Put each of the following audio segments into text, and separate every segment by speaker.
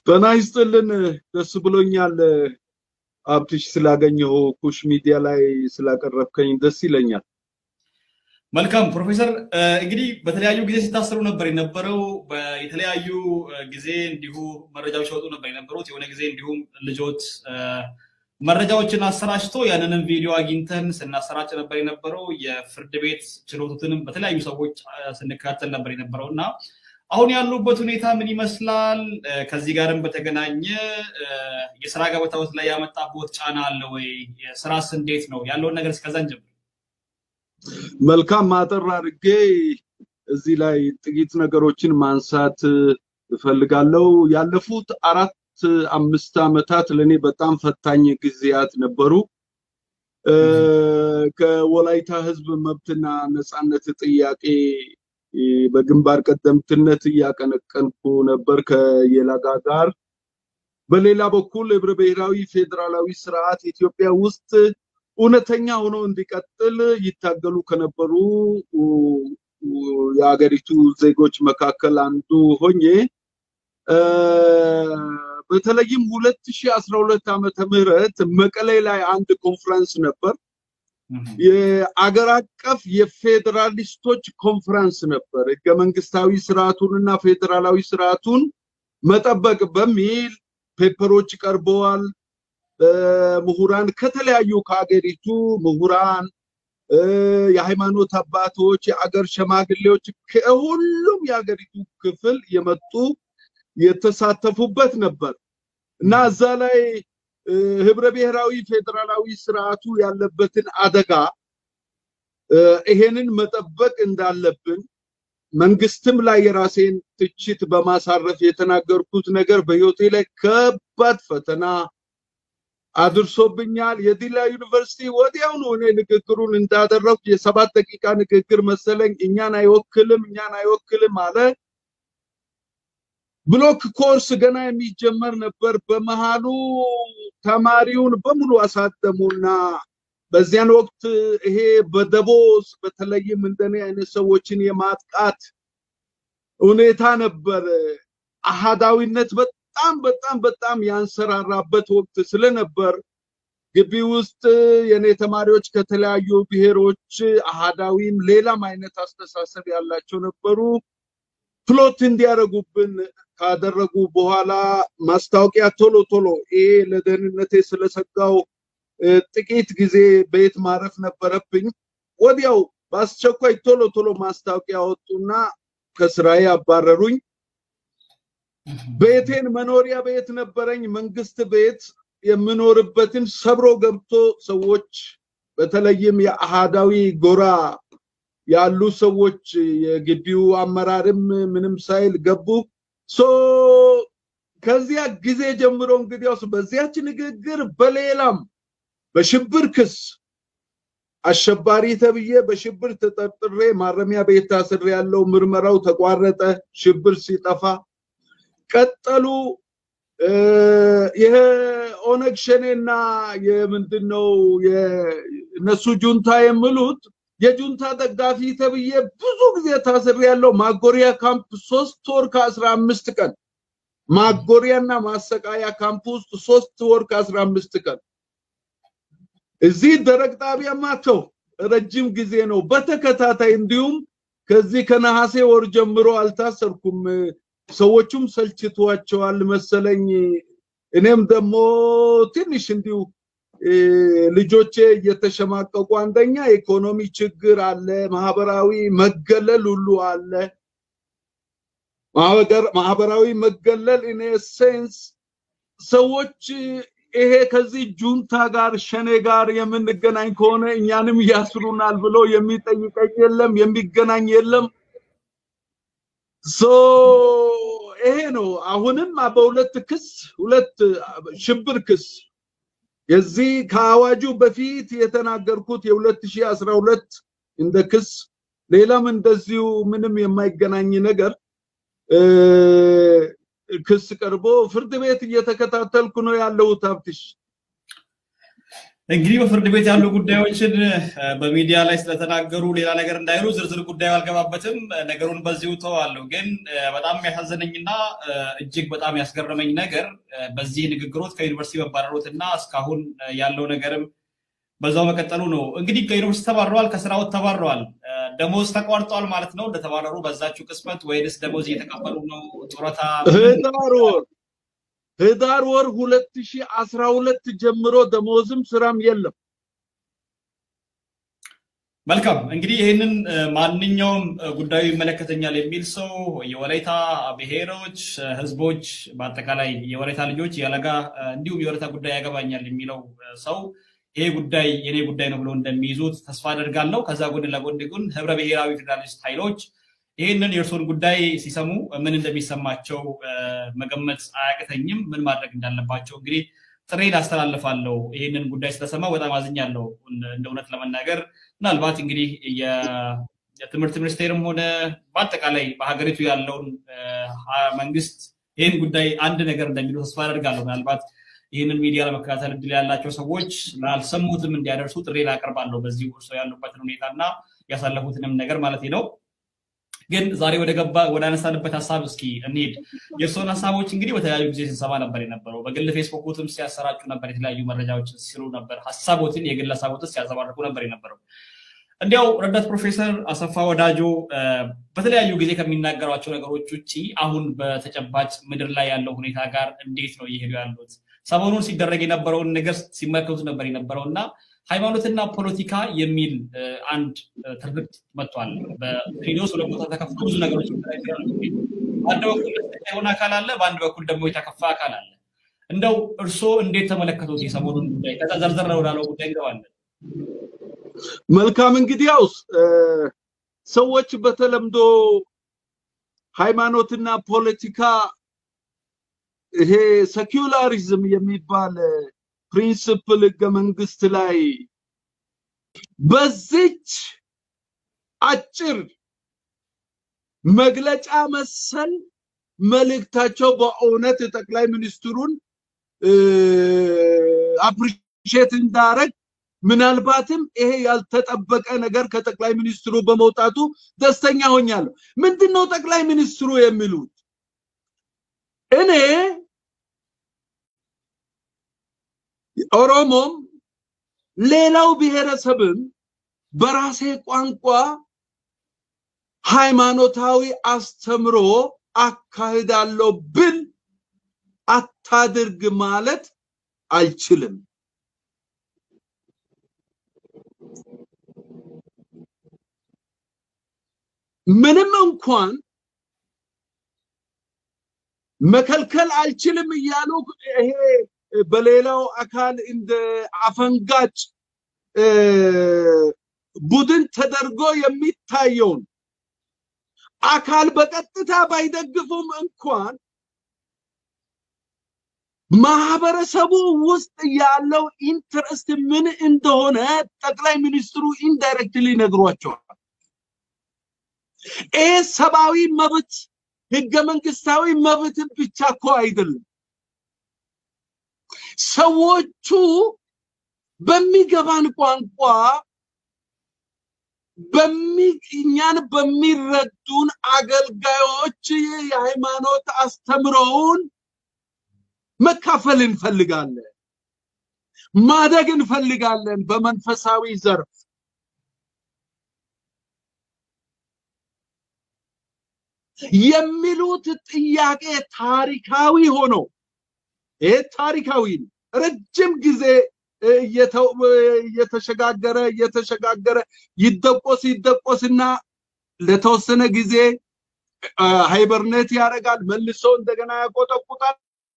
Speaker 1: ጤና ይስጥልን። ደስ ብሎኛል አብትሽ ስላገኘሁ ኩሽ ሚዲያ ላይ ስላቀረብከኝ ደስ ይለኛል።
Speaker 2: መልካም ፕሮፌሰር፣ እንግዲህ በተለያዩ ጊዜ ሲታሰሩ ነበር የነበረው። የተለያዩ ጊዜ እንዲሁ መረጃዎች ሲወጡ ነበር የነበሩት። የሆነ ጊዜ እንዲሁም ልጆት መረጃዎችን አሰራጭቶ ያንንም ቪዲዮ አግኝተን ስናሰራጭ ነበር የነበረው። የፍርድ ቤት ችሎቱትንም በተለያዩ ሰዎች ስንከታተል ነበር የነበረው እና አሁን ያሉበት ሁኔታ ምን ይመስላል? ከዚህ ጋርም በተገናኘ የስራ ገበታዎት ላይ ያመጣቦት ጫና አለ ወይ? ስራስ እንዴት ነው ያለውን ነገር እስከዛን ጀምር።
Speaker 1: መልካም ማጠር አድርጌ እዚህ ላይ ጥቂት ነገሮችን ማንሳት እፈልጋለሁ። ያለፉት አራት አምስት ዓመታት ለእኔ በጣም ፈታኝ ጊዜያት ነበሩ። ከወላይታ ህዝብ መብትና ነፃነት ጥያቄ በግንባር ቀደምትነት እያቀነቀንኩ ነበር ከየላጋ ጋር። በሌላ በኩል ህብረ ብሔራዊ ፌዴራላዊ ስርዓት ኢትዮጵያ ውስጥ እውነተኛ ሆኖ እንዲቀጥል ይታገሉ ከነበሩ የሀገሪቱ ዜጎች መካከል አንዱ ሆኜ በተለይም 2012 ዓመተ ምህረት መቀሌ ላይ አንድ ኮንፈረንስ ነበር። የአገር አቀፍ የፌዴራሊስቶች ኮንፈረንስ ነበር። ህገ መንግስታዊ ስርዓቱንና ፌዴራላዊ ስርዓቱን መጠበቅ በሚል ፔፐሮች ቀርበዋል። ምሁራን ከተለያዩ ከሀገሪቱ ምሁራን፣ የሃይማኖት አባቶች፣ የአገር ሸማግሌዎች ከሁሉም የሀገሪቱ ክፍል የመጡ የተሳተፉበት ነበር እና እዛ ላይ ህብረ ብሔራዊ ፌዴራላዊ ስርዓቱ ያለበትን አደጋ ይሄንን መጠበቅ እንዳለብን መንግስትም ላይ የራሴን ትችት በማሳረፍ የተናገርኩት ነገር በህይወቴ ላይ ከባድ ፈተና አድርሶብኛል። የዲላ ዩኒቨርሲቲ ወዲያውኑ እኔ ንግግሩን እንዳደረኩ የሰባት ደቂቃ ንግግር መሰለኝ እኛን አይወክልም እኛን አይወክልም አለ። ብሎክ ኮርስ ገና የሚጀመር ነበር። በመሃሉ ተማሪውን በሙሉ አሳተሙና በዚያን ወቅት ይሄ በደቦስ በተለይም እንደኔ አይነት ሰዎችን የማጥቃት ሁኔታ ነበር። አሃዳዊነት በጣም በጣም በጣም ያንሰራራበት ወቅት ስለነበር ግቢ ውስጥ የኔ ተማሪዎች ከተለያዩ ብሔሮች አሃዳዊም ሌላም አይነት አስተሳሰብ ያላቸው ነበሩ። ፕሎት እንዲያደርጉብን ካደረጉ በኋላ ማስታወቂያ ቶሎ ቶሎ ይሄ ለደህንነቴ ስለሰጋው ጥቂት ጊዜ ቤት ማረፍ ነበረብኝ። ወዲያው በአስቸኳይ ቶሎ ቶሎ ማስታወቂያ ወጡና ከስራዬ አባረሩኝ። ቤቴን መኖሪያ ቤት ነበረኝ፣ መንግስት ቤት የምኖርበትን ሰብሮ ገብቶ ሰዎች በተለይም የአሃዳዊ ጎራ ያሉ ሰዎች የግቢው አመራርም ምንም ሳይል ገቡ። ሶ ከዚያ ጊዜ ጀምሮ እንግዲያውስ በዚያች ንግግር በሌላም በሽብር ክስ አሸባሪ ተብዬ በሽብር ተጠርጥሬ ማረሚያ ቤት ታስሬ ያለው ምርመራው ተቋረጠ። ሽብር ሲጠፋ ቀጠሉ። ይሄ ኦነግ ሸኔና የምንድነው የእነሱ ጁንታ የሚሉት የጁንታ ደጋፊ ተብዬ ብዙ ጊዜ ታስሬ ያለው ማጎሪያ ካምፕ ሶስት ወር ከአስራ አምስት ቀን ማጎሪያና ማሰቃያ ካምፕ ውስጥ ሶስት ወር ከአስራ አምስት ቀን እዚህ ደረቅ ጣቢያ ማተው ረጅም ጊዜ ነው በተከታታይ እንዲሁም ከዚህ ከነሐሴ ወር ጀምሮ አልታሰርኩም። ሰዎቹም ሰልችቷቸዋል መሰለኝ። እኔም ደግሞ ትንሽ እንዲሁ ልጆቼ እየተሸማቀቁ አንደኛ ኢኮኖሚ ችግር አለ፣ ማህበራዊ መገለል ሁሉ አለ። ማህበራዊ መገለል ኢን ሴንስ ሰዎች ይሄ ከዚህ ጁንታ ጋር ሸኔ ጋር የምንገናኝ ከሆነ እኛንም ያስሩናል ብሎ የሚጠይቀኝ የለም፣ የሚገናኝ የለም። ሶ ይሄ ነው። አሁንም በሁለት ክስ ሁለት ሽብር ክስ የዚህ ከአዋጁ በፊት የተናገርኩት የ2012 እንደ ክስ ሌላም እንደዚሁ ምንም የማይገናኝ ነገር ክስ ቀርቦ ፍርድ ቤት እየተከታተልኩ ነው ያለሁት። ሀብትሽ
Speaker 2: እንግዲህ በፍርድ ቤት ያሉ ጉዳዮችን በሚዲያ ላይ ስለተናገሩ ሌላ ነገር እንዳይሉ ዝርዝር ጉዳዩ አልገባበትም። ነገሩን በዚሁ ተዋለሁ። ግን በጣም ያሳዘነኝና እጅግ በጣም ያስገረመኝ ነገር በዚህ ንግግሮት ከዩኒቨርሲቲ መባረሩት እና እስካሁን ያለው ነገርም በዛው መቀጠሉ ነው። እንግዲህ ከዩኒቨርሲቲ ተባረዋል፣ ከስራዎት ተባረዋል። ደሞዝ ተቋርጧል ማለት ነው እንደተባረሩ በዛችው ቅስመት ወይንስ ደሞዝ እየተቀበሉ ነው? ጡረታ
Speaker 1: ህዳር ወር ህዳር ወር 2012 ጀምሮ ደሞዝም ስራም የለም።
Speaker 2: መልካም እንግዲህ ይህንን ማንኛውም ጉዳዩ ይመለከተኛል የሚል ሰው የወላይታ ብሔሮች፣ ህዝቦች፣ በአጠቃላይ የወላይታ ልጆች የለጋ እንዲሁም የወላይታ ጉዳይ ያገባኛል የሚለው ሰው ይሄ ጉዳይ የኔ ጉዳይ ነው ብሎ እንደሚይዙት ተስፋ አደርጋለሁ። ከዛ ጎን ለጎን ግን ህብረ ብሔራዊ ፌዴራሊስት ኃይሎች ይህንን የእርሶን ጉዳይ ሲሰሙ ምን እንደሚሰማቸው መገመት አያቅተኝም። ምን ማድረግ እንዳለባቸው እንግዲህ ጥሬን አስተላልፋለሁ። ይህንን ጉዳይ ስለሰማው በጣም አዝኛለሁ። እንደ እውነት ለመናገር ምናልባት እንግዲህ የትምህርት ሚኒስቴርም ሆነ በአጠቃላይ በሀገሪቱ ያለውን መንግስት ይህን ጉዳይ አንድ ነገር እንደሚሉ ተስፋ አደርጋለሁ። ምናልባት ይህንን ሚዲያ ለመከታተል እድል ያላቸው ሰዎች ላልሰሙትም እንዲያደርሱ ጥሪ ላቀርባለሁ። በዚህ እርሶ ያሉበትን ሁኔታ እና ያሳለፉትንም ነገር ማለት ነው። ግን ዛሬ ወደ ገባ ወደ አነሳንበት ሀሳብ እስኪ እንሄድ። የእርስዎን ሀሳቦች እንግዲህ በተለያዩ ጊዜ ስንሰማ ነበር የነበረው። በግል ፌስቡክም ሲያሰራጩ ነበር፣ የተለያዩ መረጃዎችን ሲሉ ነበር፣ ሀሳቦትን የግል ሀሳቦትን ሲያዘባርቁ ነበር የነበረው። እንዲያው ረዳት ፕሮፌሰር አሰፋ ወዳጆ በተለያዩ ጊዜ ከሚናገሯቸው ነገሮች ውጭ አሁን በተጨባጭ ምድር ላይ ያለው ሁኔታ ጋር እንዴት ነው እየሄዱ ያሉት? ሰሞኑን ሲደረግ የነበረውን ነገር ሲመለከቱት ነበር የነበረው እና ሃይማኖትና ፖለቲካ የሚል አንድ ትርክት መጥቷል። በሬዲዮስ ሁለት ቦታ ተከፍቶ ብዙ ነገሮች በአንድ በኩል የሆነ አካል አለ፣ በአንድ በኩል ደግሞ የተከፋ አካል አለ። እንደው እርስዎ እንዴት ተመለከቱት የሰሞኑን ጉዳይ? ከዛ ዘርዘር ወዳለው ጉዳይ እንገባለን።
Speaker 1: መልካም እንግዲያውስ ሰዎች በተለምዶ ሃይማኖትና ፖለቲካ ይሄ ሴኩላሪዝም የሚባል ፕሪንስፕል ህገ መንግስት ላይ በዚች አጭር መግለጫ መሰል መልእክታቸው በእውነት ጠቅላይ ሚኒስትሩን አፕሪሼት እንዳረግ ምናልባትም ይሄ ያልተጠበቀ ነገር ከጠቅላይ ሚኒስትሩ በመውጣቱ ደስተኛ ሆኛለሁ። ምንድን ነው ጠቅላይ ሚኒስትሩ የሚሉት? እኔ ኦሮሞም ሌላው ብሔረሰብም በራሴ ቋንቋ ሃይማኖታዊ አስተምሮ አካሂዳለሁ ብል አታድርግ ማለት አልችልም። ምንም እንኳን መከልከል አልችልም እያሉ ይሄ በሌላው አካል እንደ አፈንጋጭ ቡድን ተደርጎ የሚታየውን አካል በቀጥታ ባይደግፉም እንኳን ማህበረሰቡ ውስጥ ያለው ኢንትረስት ምን እንደሆነ ጠቅላይ ሚኒስትሩ ኢንዳይሬክትሊ ነግሯቸዋል። ይህ ሰብአዊ መብት ህገ መንግስታዊ መብትን ብቻ እኮ አይደለም። ሰዎቹ በሚገባን ቋንቋ እኛን በሚረዱን አገልጋዮች የሃይማኖት አስተምሮውን መካፈል እንፈልጋለን፣ ማደግ እንፈልጋለን በመንፈሳዊ ዘርፍ። የሚሉት ጥያቄ ታሪካዊ ሆኖ ይሄ ታሪካዊ ነው። ረጅም ጊዜ እየተሸጋገረ እየተሸጋገረ ይደቆስ ይደቆስና ለተወሰነ ጊዜ ሃይበርኔት ያደርጋል፣ መልሶ እንደገና ያቆጠቁጣል።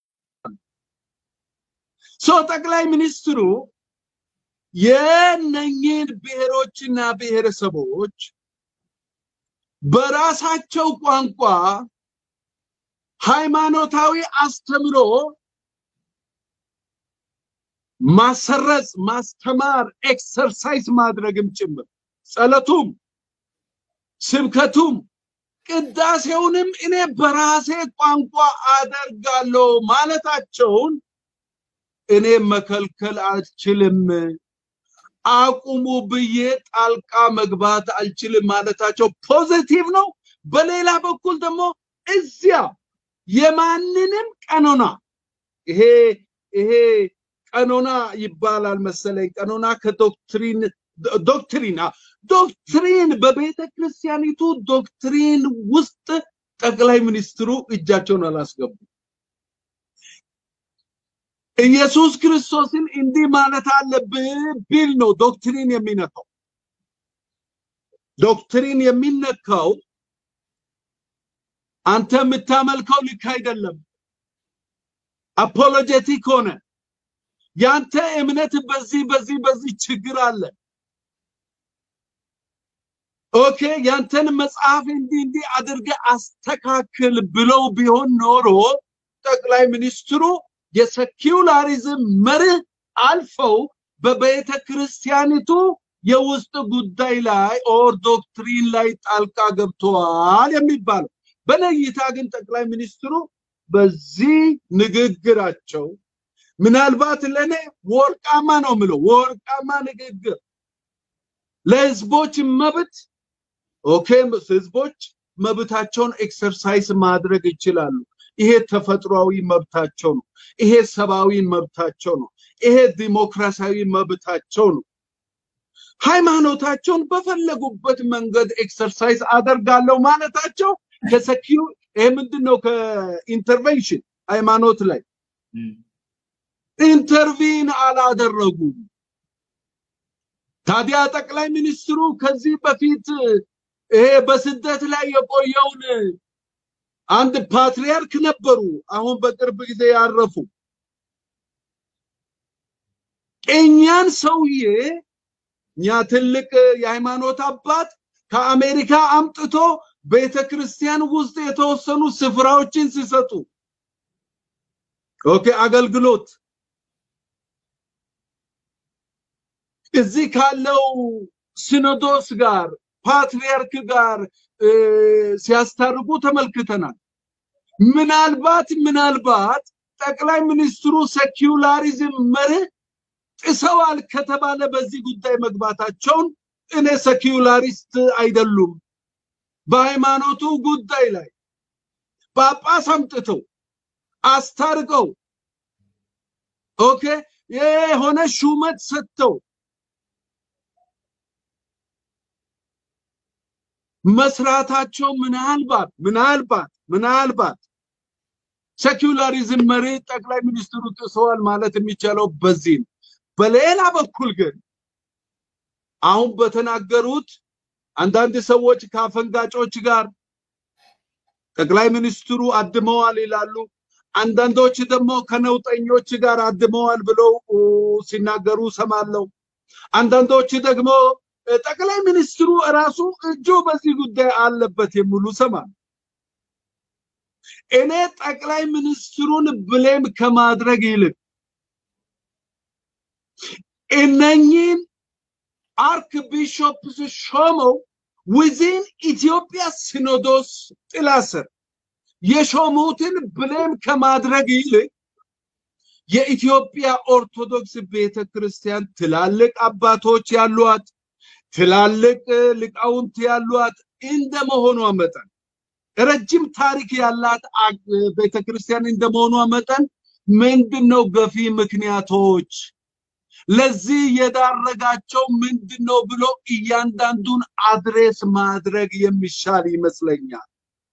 Speaker 1: ሶ ጠቅላይ ሚኒስትሩ የነኝን ብሔሮችና ብሔረሰቦች በራሳቸው ቋንቋ ሃይማኖታዊ አስተምሮ ማሰረጽ፣ ማስተማር፣ ኤክሰርሳይዝ ማድረግም ጭምር ጸሎቱም፣ ስብከቱም፣ ቅዳሴውንም እኔ በራሴ ቋንቋ አደርጋለሁ ማለታቸውን እኔ መከልከል አልችልም፣ አቁሙ ብዬ ጣልቃ መግባት አልችልም ማለታቸው ፖዚቲቭ ነው። በሌላ በኩል ደግሞ እዚያ የማንንም ቀኖና ይሄ ይሄ ቀኖና ይባላል መሰለኝ። ቀኖና ከዶክትሪን ዶክትሪን ዶክትሪን በቤተ ክርስቲያኒቱ ዶክትሪን ውስጥ ጠቅላይ ሚኒስትሩ እጃቸውን አላስገቡ። ኢየሱስ ክርስቶስን እንዲህ ማለት አለብህ ቢል ነው ዶክትሪን የሚነካው። ዶክትሪን የሚነካው አንተ የምታመልከው ልክ አይደለም፣ አፖሎጀቲክ ሆነ ያንተ እምነት በዚህ በዚህ በዚህ ችግር አለ። ኦኬ ያንተን መጽሐፍ እንዲህ እንዲህ አድርገ አስተካክል ብለው ቢሆን ኖሮ ጠቅላይ ሚኒስትሩ የሰኪውላሪዝም መርህ አልፈው በቤተ ክርስቲያኒቱ የውስጥ ጉዳይ ላይ ኦር ዶክትሪን ላይ ጣልቃ ገብተዋል የሚባለው። በነይታ ግን ጠቅላይ ሚኒስትሩ በዚህ ንግግራቸው ምናልባት ለኔ ወርቃማ ነው ምለው ወርቃማ ንግግር ለህዝቦች መብት ኦኬ፣ ህዝቦች መብታቸውን ኤክሰርሳይዝ ማድረግ ይችላሉ። ይሄ ተፈጥሯዊ መብታቸው ነው። ይሄ ሰብአዊ መብታቸው ነው። ይሄ ዲሞክራሲያዊ መብታቸው ነው። ሃይማኖታቸውን በፈለጉበት መንገድ ኤክሰርሳይዝ አደርጋለሁ ማለታቸው ከሰኪው ይሄ ምንድን ነው ከኢንተርቬንሽን ሃይማኖት ላይ ኢንተርቪን አላደረጉም። ታዲያ ጠቅላይ ሚኒስትሩ ከዚህ በፊት ይሄ በስደት ላይ የቆየውን አንድ ፓትሪያርክ ነበሩ፣ አሁን በቅርብ ጊዜ ያረፉ። እኛን ሰውዬ እኛ ትልቅ የሃይማኖት አባት ከአሜሪካ አምጥቶ ቤተ ክርስቲያን ውስጥ የተወሰኑ ስፍራዎችን ሲሰጡ ኦኬ አገልግሎት እዚህ ካለው ሲኖዶስ ጋር ፓትሪያርክ ጋር ሲያስታርቁ ተመልክተናል። ምናልባት ምናልባት ጠቅላይ ሚኒስትሩ ሴኪውላሪዝም መርህ ጥሰዋል ከተባለ በዚህ ጉዳይ መግባታቸውን እኔ ሴኪውላሪስት አይደሉም። በሃይማኖቱ ጉዳይ ላይ ጳጳስ አምጥተው አስታርቀው ኦኬ የሆነ ሹመት ሰጥተው መስራታቸው ምናልባት ምናልባት ምናልባት ሴኩላሪዝም መሪ ጠቅላይ ሚኒስትሩ ጥሰዋል ማለት የሚቻለው በዚህ ነው። በሌላ በኩል ግን አሁን በተናገሩት አንዳንድ ሰዎች ከአፈንጋጮች ጋር ጠቅላይ ሚኒስትሩ አድመዋል ይላሉ። አንዳንዶች ደግሞ ከነውጠኞች ጋር አድመዋል ብለው ሲናገሩ ሰማለው። አንዳንዶች ደግሞ ጠቅላይ ሚኒስትሩ እራሱ እጁ በዚህ ጉዳይ አለበት የሚሉ ሰማል። እኔ ጠቅላይ ሚኒስትሩን ብሌም ከማድረግ ይልቅ እነኚህን አርክ ቢሾፕስ ሾመው ዊዚን ኢትዮጵያ ሲኖዶስ ጥላ ስር የሾሙትን ብሌም ከማድረግ ይልቅ የኢትዮጵያ ኦርቶዶክስ ቤተ ክርስቲያን ትላልቅ አባቶች ያሏት ትላልቅ ሊቃውንት ያሏት እንደመሆኗ መጠን ረጅም ታሪክ ያላት ቤተ ክርስቲያን እንደመሆኗ መጠን ምንድን ነው ገፊ ምክንያቶች ለዚህ የዳረጋቸው ምንድን ነው ብሎ እያንዳንዱን አድሬስ ማድረግ የሚሻል ይመስለኛል።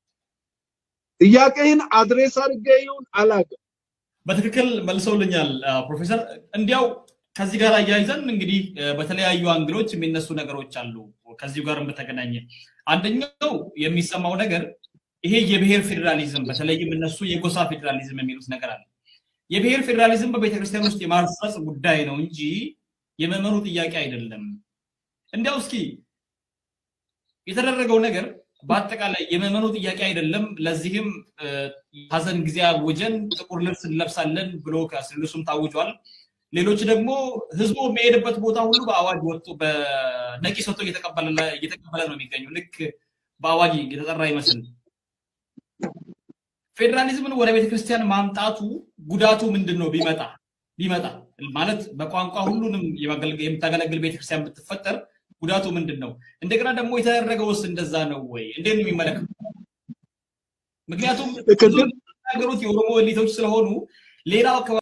Speaker 1: ጥያቄን አድሬስ አድርጌ ይሁን አላውቅም።
Speaker 2: በትክክል መልሰውልኛል ፕሮፌሰር። እንዲያው ከዚህ ጋር አያይዘን እንግዲህ በተለያዩ አንግሎች የሚነሱ ነገሮች አሉ። ከዚሁ ጋር በተገናኘ አንደኛው የሚሰማው ነገር ይሄ የብሔር ፌዴራሊዝም በተለይም እነሱ የጎሳ ፌዴራሊዝም የሚሉት ነገር አለ። የብሔር ፌዴራሊዝም በቤተክርስቲያን ውስጥ የማስረጽ ጉዳይ ነው እንጂ የመመኑ ጥያቄ አይደለም። እንዲያው እስኪ የተደረገው ነገር በአጠቃላይ የመመኑ ጥያቄ አይደለም። ለዚህም ሀዘን ጊዜ አውጀን ጥቁር ልብስ እንለብሳለን ብሎ ከስልሱም ታውጇል። ሌሎች ደግሞ ህዝቡ የሚሄድበት ቦታ ሁሉ በአዋጅ ወጥቶ በነቂስ ወጥቶ እየተቀበለ ነው የሚገኙ ልክ በአዋጅ የተጠራ ይመስል ፌዴራሊዝምን ወደ ቤተክርስቲያን ማምጣቱ ጉዳቱ ምንድን ነው ቢመጣ? ቢመጣ ማለት በቋንቋ ሁሉንም የምታገለግል ቤተክርስቲያን ብትፈጠር ጉዳቱ ምንድን ነው? እንደገና ደግሞ የተደረገውስ እንደዛ ነው ወይ? እንዴት ነው የሚመለከቱ? ምክንያቱም ነገሮች የኦሮሞ ኤሊቶች ስለሆኑ ሌላው